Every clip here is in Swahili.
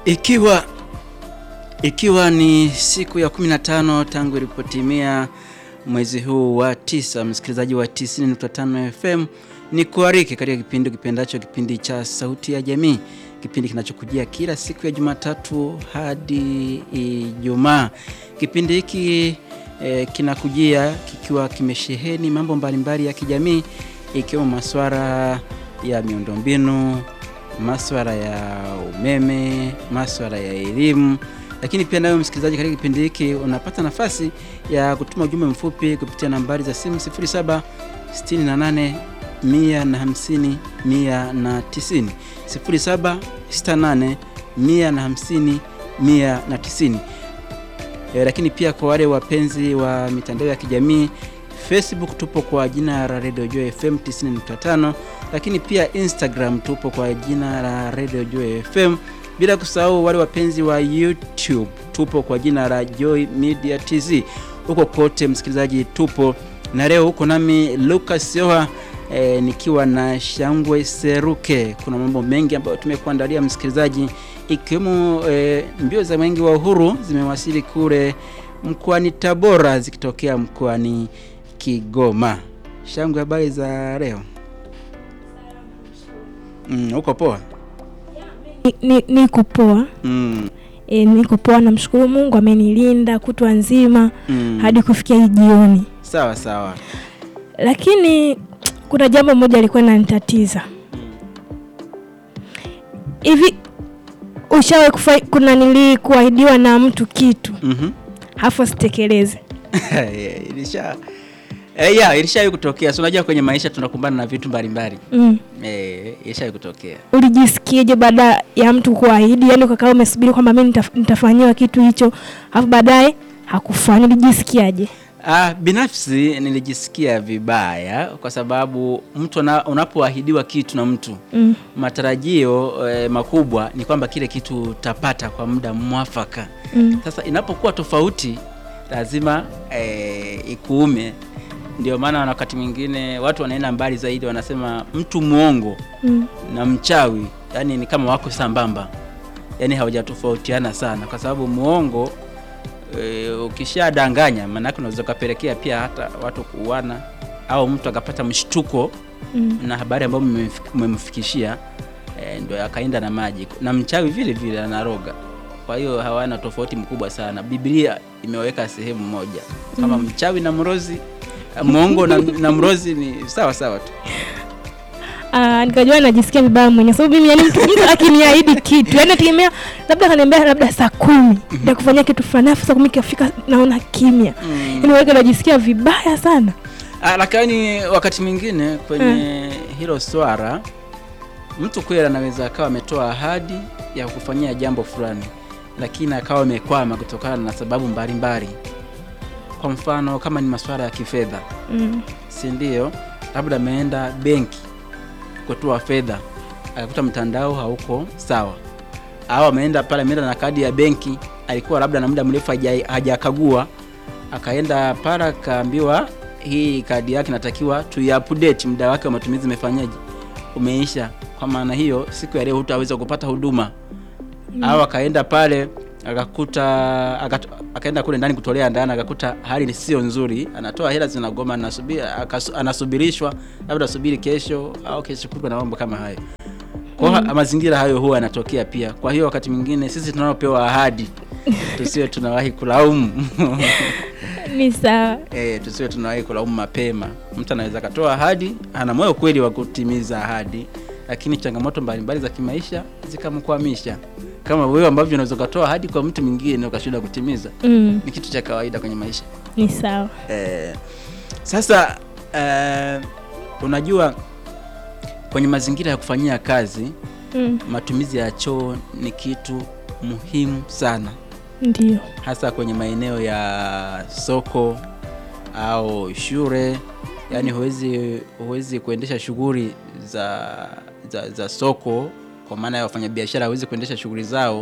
Ikiwa ikiwa ni siku ya 15 tangu ilipotimia mwezi huu wa tisa, msikilizaji wa 90.5 FM, ni kuariki katika kipindi kipendacho, kipindi cha Sauti ya Jamii, kipindi kinachokujia kila siku ya Jumatatu hadi Ijumaa. Kipindi hiki eh, kinakujia kikiwa kimesheheni mambo mbalimbali ya kijamii ikiwemo masuala ya miundombinu, masuala ya umeme, masuala ya elimu lakini pia nawe msikilizaji, katika kipindi hiki unapata nafasi ya kutuma ujumbe mfupi kupitia nambari za simu 07 68 150 190, 07 68 150 190. E, lakini pia kwa wale wapenzi wa mitandao ya kijamii Facebook tupo kwa jina la Radio Joy FM 90.5, lakini pia Instagram tupo kwa jina la Radio Joy FM bila kusahau wale wapenzi wa YouTube tupo kwa jina la Joy Media TZ. Huko kote msikilizaji, tupo na leo huko nami Lucas Yoha e, nikiwa na Shangwe Seruke. Kuna mambo mengi ambayo tumekuandalia msikilizaji, ikiwemo e, mbio za mwenge wa uhuru zimewasili kule mkoani Tabora zikitokea mkoani Kigoma. Shangwe, habari za leo? Mm, uko poa? Ni, niko poa Mm, e, niko poa, namshukuru Mungu amenilinda kutwa nzima mm. hadi kufikia hii jioni, Sawa sawa. lakini kuna jambo moja lilikuwa linanitatiza hivi. Ushawahi kufa kuna nili kuahidiwa na mtu kitu Mhm. hafu asitekeleze? ilisha eh, ya ilishawahi kutokea. Si unajua kwenye maisha tunakumbana na vitu mbalimbali mm. eh, ilishawahi kutokea. Ulijisikiaje baada ya mtu kuahidi, yani ukakaa umesubiri kwamba mimi nitaf, nitafanyiwa kitu hicho, alafu baadaye hakufanya, ulijisikiaje? Ah, binafsi nilijisikia vibaya kwa sababu mtu ana- unapoahidiwa kitu na mtu mm. matarajio eh, makubwa ni kwamba kile kitu utapata kwa muda mwafaka. Mm. Sasa inapokuwa tofauti lazima eh, ikuume. Ndio maana wakati mwingine watu wanaenda mbali zaidi, wanasema mtu mwongo Mm. na mchawi yani ni kama wako sambamba, yani hawajatofautiana sana, kwa sababu muongo e, ukishadanganya maanake unaweza ukapelekea pia hata watu kuuana au mtu akapata mshtuko Mm. na habari ambayo mmemfik- mmemfikishia e, ndio akaenda na maji, na mchawi vile vile anaroga. Kwa hiyo hawana tofauti mkubwa sana. Biblia imeweka sehemu moja kama mchawi na mrozi, mwongo na, na mrozi ni sawa sawa tu. Ah, nikajua najisikia vibaya mwenye sababu mimi yani mtu, mtu akiniahidi kitu yani nategemea labda kaniambia labda saa kumi ya kufanyia kitu fulani afu saa kumi ikafika naona kimya Mm. yani wake najisikia vibaya sana Ah, lakini wakati mwingine kwenye hilo swala mtu kweli anaweza akawa ametoa ahadi ya kufanyia jambo fulani, lakini akawa amekwama kutokana na sababu mbalimbali. Kwa mfano kama ni masuala ya kifedha, mm. si ndio? Labda ameenda benki kutoa fedha, akakuta mtandao hauko sawa, au ameenda pale, ameenda na kadi ya benki, alikuwa labda na muda mrefu haja- hajakagua, akaenda pale akaambiwa hii kadi yake natakiwa tuiupdate, muda wake wa matumizi umefanyaje, umeisha. Kwa maana hiyo siku ya leo hutaweza kupata huduma au akaenda pale akakuta akat- akaenda kule ndani kutolea ndani akakuta hali ni sio nzuri, anatoa hela zinagoma, anasubiri akasu- anasubirishwa labda asubiri kesho au kesho kutwa na mambo kama hayo. Kwa hiyo mazingira hayo huwa yanatokea pia. Kwa hiyo wakati mwingine sisi tunaopewa ahadi tusiwe tunawahi kulaumu ni sawa e, tusiwe tunawahi kulaumu mapema. Mtu anaweza akatoa ahadi, ana moyo kweli wa kutimiza ahadi, lakini changamoto mbalimbali za kimaisha zikamkwamisha, kama wewe ambavyo unaweza ukatoa ahadi kwa mtu mwingine ukashindwa kutimiza. mm. Ni kitu cha kawaida kwenye maisha ni sawa e, sasa e, unajua kwenye mazingira ya kufanyia kazi mm. matumizi ya choo ni kitu muhimu sana ndio hasa kwenye maeneo ya soko au shule. Yaani huwezi huwezi kuendesha shughuli za, za, za soko kwa maana ya wafanyabiashara hawezi kuendesha shughuli zao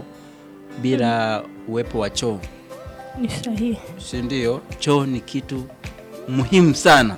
bila uwepo wa choo, ni sahihi si ndio? Choo ni kitu muhimu sana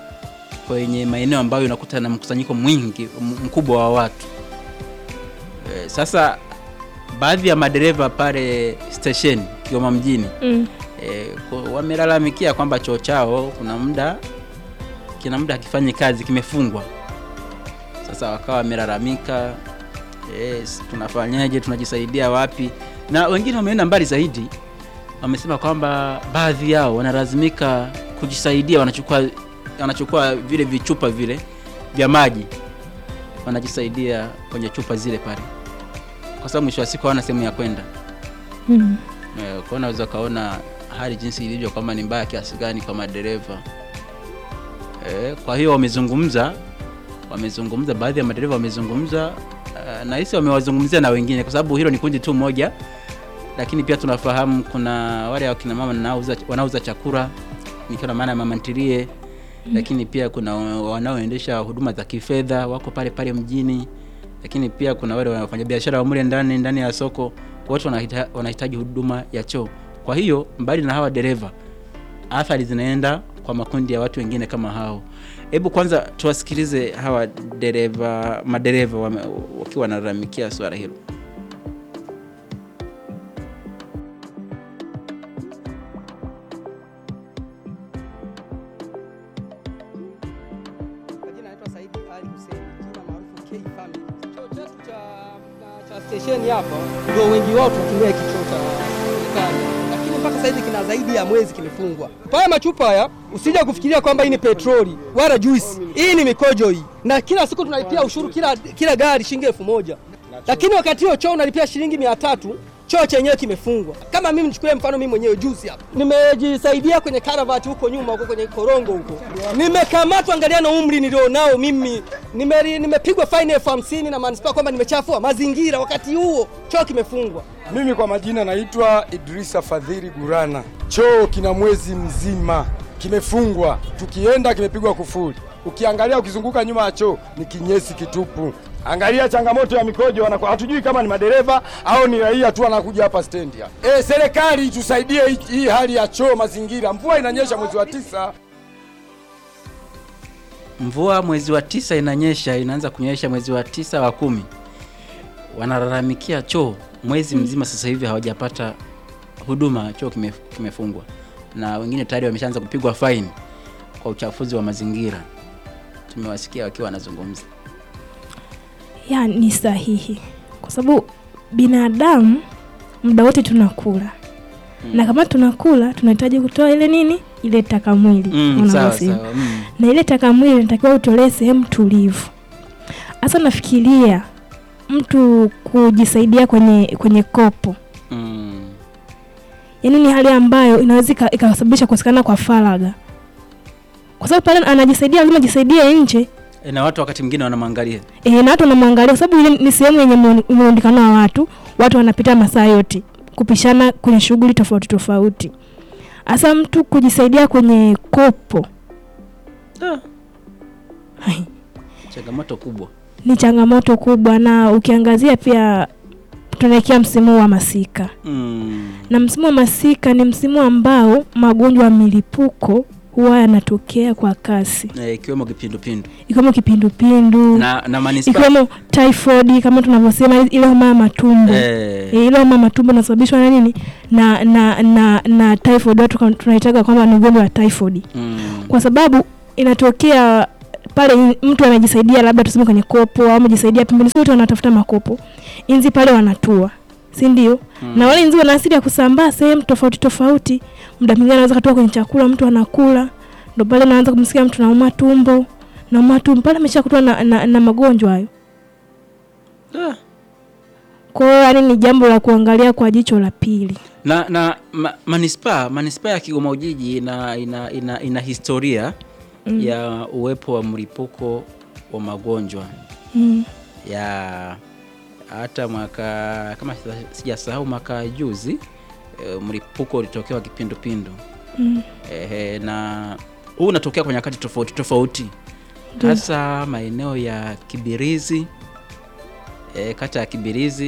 kwenye maeneo ambayo unakuta na mkusanyiko mwingi m- mkubwa wa watu. E, sasa baadhi ya madereva pale station Kigoma mjini Mm. e, wamelalamikia kwamba choo chao kuna muda kina muda hakifanyi kazi kimefungwa. Sasa wakawa wamelalamika yes, tunafanyaje, tunajisaidia wapi? Na wengine wameenda mbali zaidi, wamesema kwamba baadhi yao wanalazimika kujisaidia, wanachukua wanachukua vile vichupa vile vya maji wanajisaidia kwenye chupa zile pale, kwa sababu mwisho wa siku hawana sehemu ya kwenda. Mm. Eh, Kwa unaweza ukaona hali jinsi ilivyo kwamba ni mbaya kiasi gani kwa madereva. Eh, Kwa hiyo wamezungumza, wamezungumza, baadhi ya madereva wamezungumza eh, na hisi wamewazungumzia na wengine, kwa sababu hilo ni kundi tu moja, lakini pia tunafahamu kuna wale wakina mama wanaouza wanauza chakula nikiwa na maana ya mama ntilie, lakini pia kuna wanaoendesha huduma za kifedha wako pale pale mjini, lakini pia kuna wale wanafanya biashara wa mule ndani ndani ya soko, wote wanahita- wanahitaji huduma ya choo. Kwa hiyo mbali na hawa dereva, athari zinaenda kwa makundi ya watu wengine kama hao. Hebu kwanza tuwasikilize hawa dereva, madereva wame- wakiwa wanalalamikia swala hilo. Kwa jina naitwa Saidi Ali Hussein, jina maarufu K Family. Choo chetu cha cha station hapa ndio wengi wao tunatumia hiki choo cha serikali, lakini mpaka sasa hivi kina zaidi ya mwezi kimefungwa. Haya machupa haya usija kufikiria kwamba hii ni petroli wala juice, hii ni mikojo hii, na kila siku tunalipia ushuru kila kila gari shilingi elfu moja lakini wakati huo choo unalipia shilingi mia tatu choo chenyewe kimefungwa. Kama mimi nichukulie mfano, mimi mwenyewe juzi hapa nimejisaidia kwenye karavati huko nyuma huko kwenye korongo huko, nimekamatwa. Angalia na umri nilionao mimi, Nimeri- nimepigwa faini elfu hamsini na manispaa kwamba nimechafua mazingira, wakati huo choo kimefungwa. Mimi kwa majina naitwa Idrisa Fadhili Gurana. Choo kina mwezi mzima kimefungwa, tukienda kimepigwa kufuli. Ukiangalia ukizunguka nyuma ya choo ni kinyesi kitupu. Angalia changamoto ya mikojo, wanakuwa hatujui kama ni madereva au ni raia tu wanakuja hapa stendi hapa. Eh, serikali itusaidie hii- hii hali ya choo, mazingira. Mvua inanyesha mwezi wa tisa. Mvua mwezi wa tisa inanyesha, inaanza kunyesha mwezi wa tisa wa kumi. Wanalalamikia choo mwezi mzima, sasa hivi hawajapata huduma, choo kime, kimefungwa, na wengine tayari wameshaanza kupigwa faini kwa uchafuzi wa mazingira. Tumewasikia wakiwa wanazungumza. ya ni sahihi kwa sababu binadamu muda wote tunakula na kama tunakula tunahitaji kutoa ile nini ile taka mwili Mm, wanavyosema. sawa sawa. Mm. na ile taka mwili inatakiwa utolee sehemu tulivu hasa nafikiria mtu kujisaidia kwenye kwenye kopo Mm. yaani ni hali ambayo inaweza ika- ikasababisha kukosekana kwa faragha kwa sababu pale anajisaidia lazima ajisaidie nje E, na watu wakati mwingine wanamwangalia. e, na watu wanamwangalia kwa sababu ile ni sehemu yenye muon- muonekano wa watu watu wanapita masaa yote kupishana kwenye shughuli tofauti tofauti hasa mtu kujisaidia kwenye kopo Ah, hai, changamoto kubwa. ni changamoto kubwa na ukiangazia pia tunaelekea msimu wa masika Mm. na msimu wa masika ni msimu ambao magonjwa ya milipuko huwa yanatokea kwa kasi E, ikiwemo kipindupindu ikiwemo kipindupindu na, na manispaa ikiwemo typhoid kama tunavyosema ile homa ya matumbo e, e, ile homa ya matumbo inasababishwa na nini na na na, na typhoid watu kama- tunaitaga kwamba ni ugonjwa wa typhoid mm. kwa sababu inatokea pale in- mtu anajisaidia labda tuseme kwenye kopo au amejisaidia pembeni sote wanatafuta makopo inzi pale wanatua si ndio Mm. na wale inzi wana asili ya kusambaa sehemu tofauti tofauti muda mwingine anaweza katoka kwenye chakula mtu anakula ndo pale naanza kumsikia mtu nauma tumbo nauma tumbo pale ameshakutwa na, na, na magonjwa hayo Ah. kwa hiyo yani ni jambo la kuangalia kwa jicho la pili na na ma, manispaa manispaa ya Kigoma Ujiji ina, ina, ina, ina historia Mm. ya uwepo wa mlipuko wa magonjwa mm. ya hata mwaka kama sija- sijasahau mwaka juzi e, mlipuko ulitokea wa kipindupindu Mm. Ehe, na huu unatokea kwa nyakati tofauti tofauti Ndio. hasa maeneo ya Kibirizi e, kata ya Kibirizi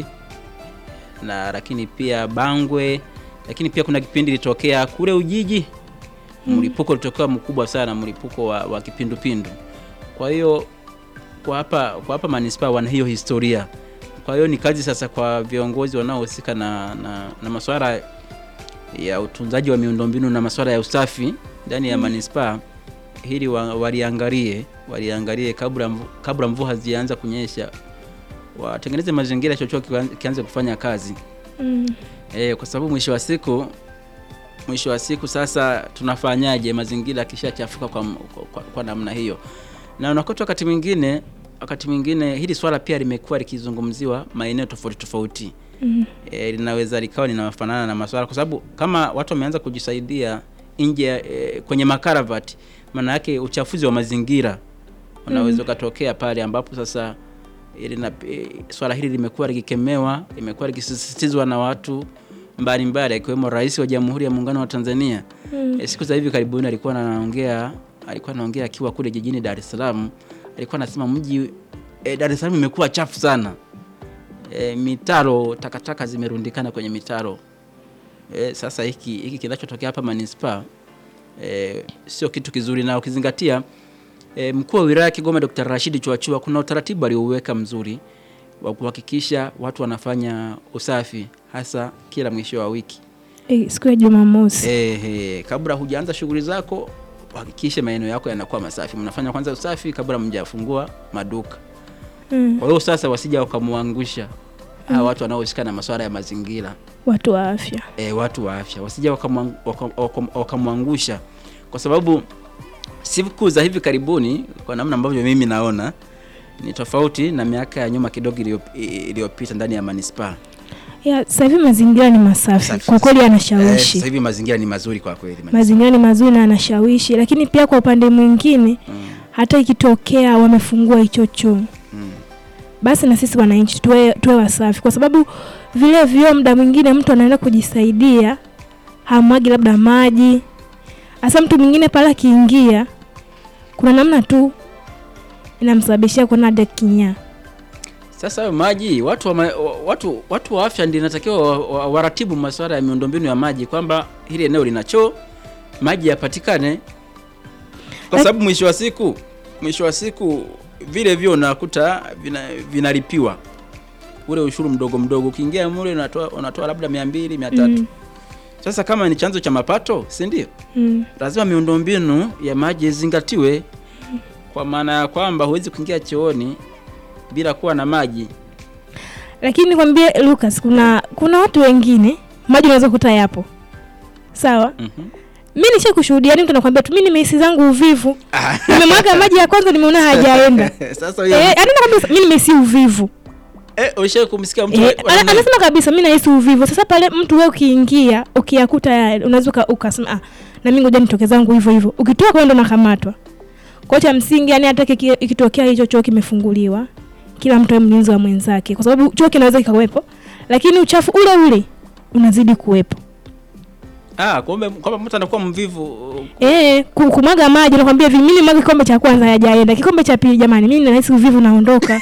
na lakini pia Bangwe, lakini pia kuna kipindi ilitokea kule Ujiji mlipuko ulitokea mkubwa sana, mlipuko wa, wa kipindupindu. Kwa hiyo kwa hapa kwa hapa manispaa wana hiyo historia kwa hiyo ni kazi sasa kwa viongozi wanaohusika na, na, na masuala ya utunzaji wa miundombinu na masuala ya usafi ndani ya manispaa hili wa, waliangalie waliangalie kabla mvu, kabla mvua hazianza kunyesha watengeneze mazingira chochote kian- kianze kufanya kazi Mm. e, kwa sababu mwisho wa siku mwisho wa siku sasa tunafanyaje mazingira yakishachafuka kwa, kwa, kwa, kwa namna hiyo na unakuta wakati mwingine wakati mwingine hili swala pia limekuwa likizungumziwa maeneo tofauti tofauti Mm. e, linaweza likawa linafanana na maswala kwa sababu kama watu wameanza kujisaidia nje e, kwenye makaravati maana yake uchafuzi wa mazingira unaweza ukatokea pale ambapo sasa ili na, e, swala hili limekuwa likikemewa limekuwa likisisitizwa na watu mbalimbali akiwemo rais wa jamhuri ya muungano wa tanzania Mm. e, siku za hivi karibuni alikuwa anaongea alikuwa anaongea akiwa kule jijini dar es salaam alikuwa anasema mji e, dar es salaam imekuwa chafu sana e, mitaro takataka zimerundikana kwenye mitaro e, sasa hiki hiki kinachotokea hapa manispaa e, sio kitu kizuri na ukizingatia e, mkuu wa wilaya Kigoma Dr. Rashidi Chwachua kuna utaratibu aliouweka mzuri wa kuhakikisha watu wanafanya usafi hasa kila mwisho wa wiki Eh, siku ya Jumamosi. Ehe, kabla hujaanza shughuli zako uhakikishe maeneo yako yanakuwa masafi. Mnafanya kwanza usafi kabla mjafungua maduka. Mm. Kwa hiyo sasa wasija wakamwangusha hawa watu wanaohusika na masuala ya mazingira Watu wa afya. e, watu wa afya wasija wakamwang- wakam- wakam- wakamwangusha, kwa sababu siku za hivi karibuni, kwa namna ambavyo mimi naona ni tofauti na miaka ya nyuma kidogo iliyop- iliyopita ndani ya manispaa. Ya, sasa hivi mazingira ni masafi. Safi. Kwa kweli Eh, yanashawishi. Sasa hivi mazingira ni mazuri kwa kweli. manispaa. mazingira ni mazuri na yanashawishi, lakini pia kwa upande mwingine Mm, hata ikitokea wamefungua hicho choo mm. basi na sisi wananchi tuwe, tuwe wasafi, kwa sababu vile vyoo muda mwingine mtu anaenda kujisaidia hamwagi labda maji, hasa mtu mwingine pale akiingia, kuna namna tu inamsababishia kuona hadi kinyaa. Sasa hayo maji watu wa, ma, wa- watu, watu wa afya ndio inatakiwa wa- wa- waratibu masuala ya miundombinu ya maji kwamba hili eneo lina choo, maji yapatikane, kwa Lak- sababu mwisho wa siku mwisho wa siku vile vyo unakuta vina, vinalipiwa ule ushuru mdogo mdogo, ukiingia mule unatoa, unatoa labda mia mbili mia tatu Mm, Sasa kama ni chanzo cha mapato, si ndio? mm, lazima miundombinu ya maji izingatiwe, kwa maana ya kwamba huwezi kuingia chooni bila kuwa na maji. lakini nikwambie Lucas, kuna kuna watu wengine maji unaweza kukuta yapo sawa. Mhm. Mi nisha kushuhudia, ni mtu anakwambia tu, mi nimehisi zangu uvivu, nimemwaga maji ya kwanza, nimeona hajaenda Sasa huyo Eh, anaenda kabisa, mi nimehisi uvivu eh, ushawahi kumsikia mtu Eh, wa- wa ana- namna- anasema kabisa mi nahisi uvivu. Sasa pale mtu wewe ukiingia ukiyakuta ya- unaweza uka- ukasema ah, na mimi ngoja nitoke zangu hivyo hivyo, ukitoka kwenda unakamatwa. Kwa cha msingi, yani hata kiki- ikitokea hicho choo kimefunguliwa, kila mtu awe mlinzi wa mwenzake, kwa sababu choo kinaweza kikawepo, lakini uchafu ule ule unazidi kuwepo. ah, kumbe kwamba mtu anakuwa mvivu Eh, ku- kumwaga maji nakwambia hivi, mimi mwaga kikombe cha kwanza hajaenda, kikombe cha pili, jamani, mimi nahisi uvivu naondoka.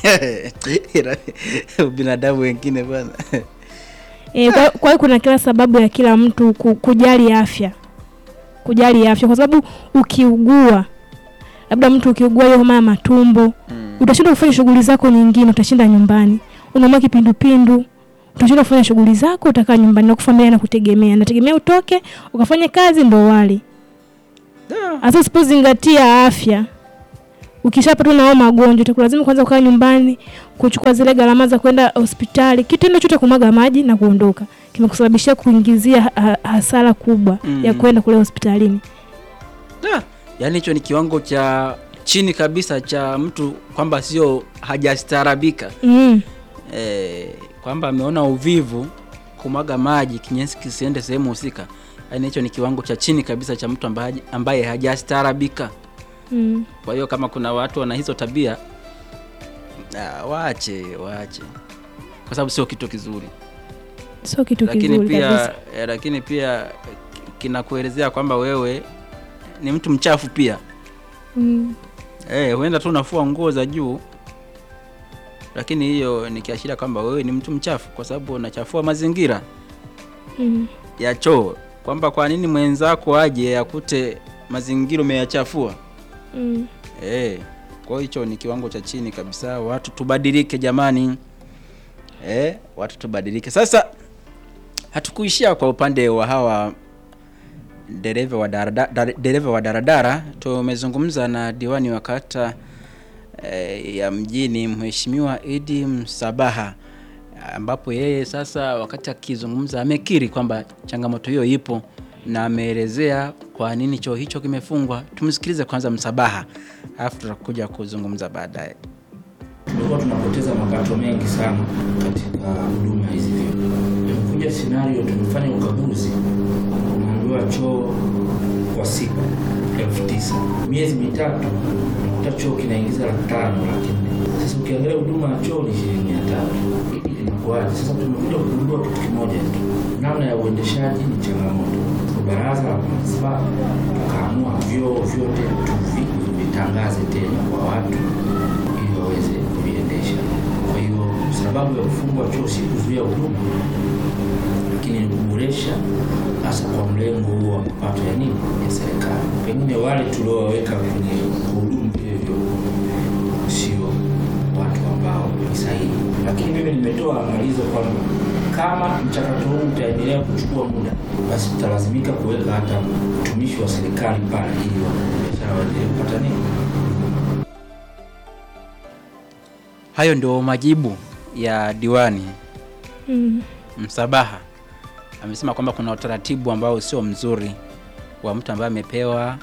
binadamu wengine bwana. E, kwa kwa hiyo kuna kila sababu ya kila mtu ku- kujali afya, kujali afya, kwa sababu ukiugua, labda mtu ukiugua hiyo homa ya matumbo Mm. utashindwa kufanya shughuli zako nyingine, utashinda nyumbani, unaumwa kipindupindu, utashindwa kufanya shughuli zako, utakaa nyumbani na familia na kutegemea, nategemea utoke ukafanye kazi ndo wali. Da. Hasa usipozingatia afya, ukishapatwa na hao magonjwa, itakulazimu kwanza kukaa nyumbani, kuchukua zile gharama za kwenda hospitali. Kitendo chote kumwaga maji na kuondoka kimekusababishia kuingizia ha- ha- hasara kubwa Mm. ya kwenda kule hospitalini. Da. Yaani hicho ni kiwango cha chini kabisa cha mtu kwamba sio hajastaarabika Mm. eh, kwamba ameona uvivu kumwaga maji kinyesi kisiende sehemu husika. Yaani hicho ni kiwango cha chini kabisa cha mtu ambaye, ambaye hajastaarabika. Mm. Kwa hiyo kama kuna watu wana hizo tabia ah, waache waache, kwa sababu sio kitu kizuri, Sio kitu lakini kizuri pia kabisa. eh, lakini pia eh, kinakuelezea kwamba wewe ni mtu mchafu pia. Mm. Eh, huenda tu unafua nguo za juu, lakini hiyo ni kiashiria kwamba wewe ni mtu mchafu, kwa sababu unachafua mazingira Mm. ya choo, kwamba kwa nini mwenzako aje akute mazingira umeyachafua. Mm. Eh, kwa hiyo hicho ni kiwango cha chini kabisa. Watu tubadilike jamani. eh, watu tubadilike. Sasa hatukuishia kwa upande wa hawa dereva wa darada- dar- dereva wa daradara. Tumezungumza na diwani wa kata eh, ya mjini Mheshimiwa Idi Msabaha, ambapo yeye sasa wakati akizungumza amekiri kwamba changamoto hiyo ipo na ameelezea kwa nini choo hicho kimefungwa. Tumsikilize kwanza Msabaha, alafu tutakuja kuzungumza baadaye. tumekuwa tunapoteza mapato mengi sana katika huduma hizi vyoo. Imekuja scenario, tumefanya ukaguzi, unaambiwa choo kwa siku elfu tisa miezi mitatu unakuta choo kinaingiza laki tano laki nne Sasa ukiangalia huduma ya choo ni shilingi mia tatu Hili linakuwaje? Sasa tumekuja kugundua kitu kimoja tu, namna ya uendeshaji ni changamoto. Baraza la manispaa tukaamua vyoo vyote tuvitangaze tena kwa watu ili waweze kuviendesha. Kwa hiyo sababu ya kufungwa choo si kuzuia huduma, lakini ni kuboresha, hasa kwa mlengo huo wa mapato ya nini ya serikali. Pengine wale tuliowaweka kwenye kuhudumu vile vyoo sio watu ambao ni sahihi, lakini mimi nimetoa angalizo kwamba kama mchakato huu utaendelea kuchukua muda, basi tutalazimika kuweka hata mtumishi wa serikali pale ili wafanyabiashara waendelee kupata nini Hayo ndio majibu ya diwani Mm. Msabaha. Amesema kwamba kuna utaratibu ambao sio mzuri wa mtu ambaye amepewa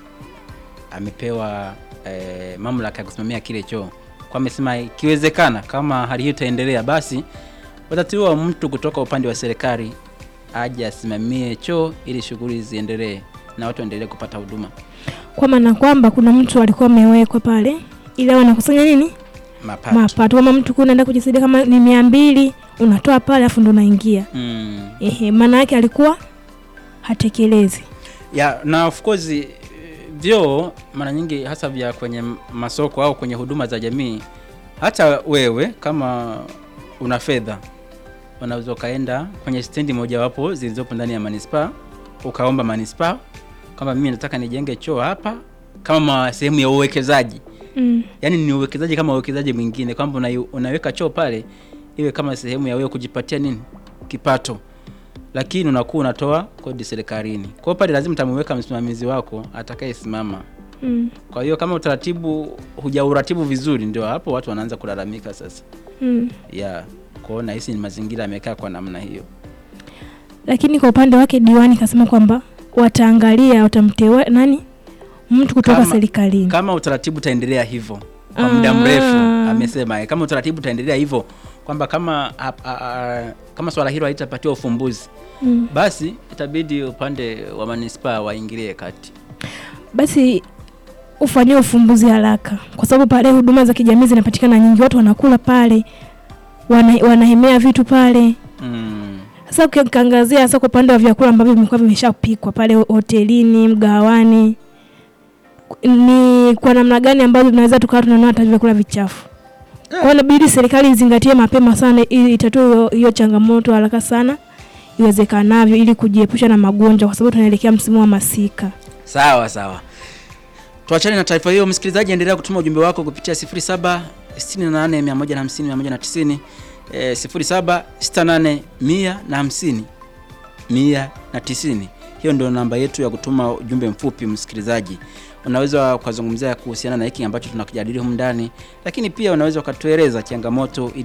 amepewa eh, mamlaka ya kusimamia kile choo. Kwa amesema ikiwezekana, kama hali hiyo itaendelea, basi watatiwa mtu kutoka upande wa serikali aje asimamie choo ili shughuli ziendelee na watu waendelee kupata huduma kwa maana kwamba kuna mtu alikuwa amewekwa pale ili awe anakusanya nini mapato. mapato kama mtu kuna unaenda kujisaidia kama ni mia mbili unatoa pale afu ndo unaingia Mm. ehe maana yake alikuwa hatekelezi ya na of course eh, vyoo mara nyingi hasa vya kwenye m- masoko au kwenye huduma za jamii hata wewe kama una fedha unaweza ukaenda kwenye stendi mojawapo zilizopo ndani ya manispaa ukaomba manispaa kwamba mimi nataka nijenge choo hapa kama sehemu ya uwekezaji mm. yaani ni uwekezaji kama uwekezaji mwingine kwamba una, unaweka choo pale iwe kama sehemu ya wewe kujipatia nini kipato lakini unakuwa unatoa kodi serikalini kwa hiyo pale lazima utamuweka msimamizi wako atakayesimama Mm. kwa hiyo kama utaratibu hujauratibu vizuri ndio hapo watu wanaanza kulalamika sasa Mm. ya kwao nahisi ni mazingira yamekaa kwa namna hiyo lakini kwa upande wake diwani kasema kwamba wataangalia watamteua nani mtu kutoka Kama- serikalini kama utaratibu utaendelea hivyo kwa muda mrefu Ah. amesema eh, kama utaratibu utaendelea hivyo kwamba kama a, a, a, kama swala hilo halitapatiwa ufumbuzi mm. basi itabidi upande wa manispaa waingilie kati basi ufanyiwe ufumbuzi haraka kwa sababu pale huduma za kijamii zinapatikana nyingi watu wanakula pale wana, wanahemea vitu pale mm. sasa ukiangazia hasa kwa upande wa vyakula ambavyo vimekuwa vimeshapikwa pale hotelini mgawani ni kwa namna gani ambazo tunaweza tukawa tunanua hata vyakula vichafu kwa hiyo inabidi serikali izingatie mapema sana ili itatue hiyo- hiyo changamoto haraka sana iwezekanavyo ili kujiepusha na magonjwa kwa sababu tunaelekea msimu wa masika sawa sawa tuachane na taarifa hiyo msikilizaji endelea kutuma ujumbe wako kupitia 07 68 150 190 eh, 07 68 150 190 hiyo ndio namba yetu ya kutuma ujumbe mfupi msikilizaji unaweza ukazungumzia kuhusiana na hiki ambacho tunakijadili humu ndani lakini pia unaweza ukatueleza changamoto ili